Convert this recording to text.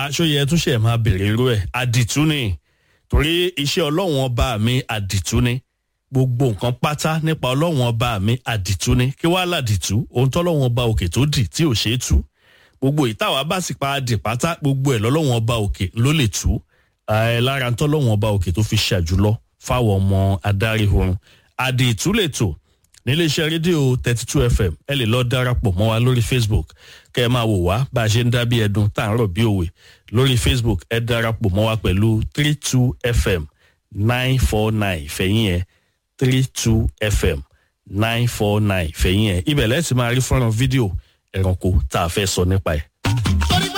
aṣọyẹ túnṣe máa bèrè irú ẹ̀ àdìtú ni torí iṣẹ́ ọlọ́run ọba mi àdìtú ni gbogbo nǹkan pátá nípa ọlọ́run ọba mi àdìtú ni kí wàá làdìtú ohun tọ́lọ́run ọba òkè tó dì tí ò ṣeé tú gbogbo ìtawà bá sì pa dì pátá gbogbo ẹ̀ lọ́lọ́run ọba òkè ló lè tú ẹ lára tọ́lọ́run ọba òkè tó fi ṣàjùlọ fáwọn ọmọ adarí oorun àdìtú lè tò níléeṣẹ́ rédíò thirty two fm ẹ lè lọ darapọ̀ mọ́ wa lórí facebook kẹ́ ẹ máa wò wá bá a ṣe ń dá bí ẹdun tá à ń rọ̀ bí òwe lórí facebook ẹ darapọ̀ mọ́ wa pẹ̀lú three two fm nine four nine fẹ̀yìn ẹ̀ three two fm nine four nine fẹ̀yìn ẹ̀ ibẹ̀ lẹ́sìn máa rí fọ́nrán fídíò ẹranko tá a fẹ́ sọ nípa ẹ̀